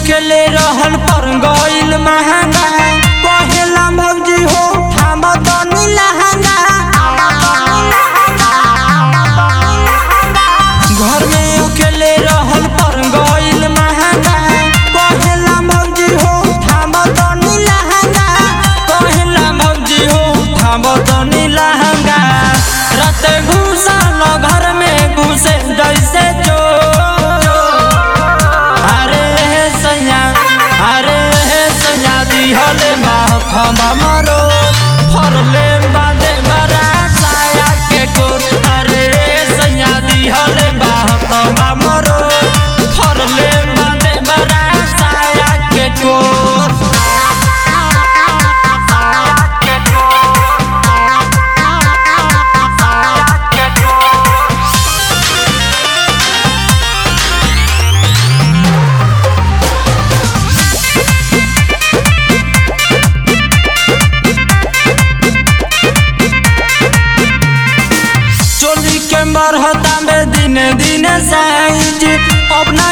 अकेले रहल पर गइल महंगा कहेला भौजी हो थाम तनी लहंगा घर में अकेले रहल पर गइल महंगा कहेला भौजी हो थाम तनी लहंगा कहेला भौजी हो थाम तनी लहंगा रात घुसल घर में घुसे जैसे चोर अरे हे सैया अरे हे सैया दिहले माखमा मरो फरले बादे बरा साया के कोर अरे हे सैया दिहले माखमा मरो फरले बादे बरा साया के कोर चोली के मरहता में दिन दिन साइज अब ना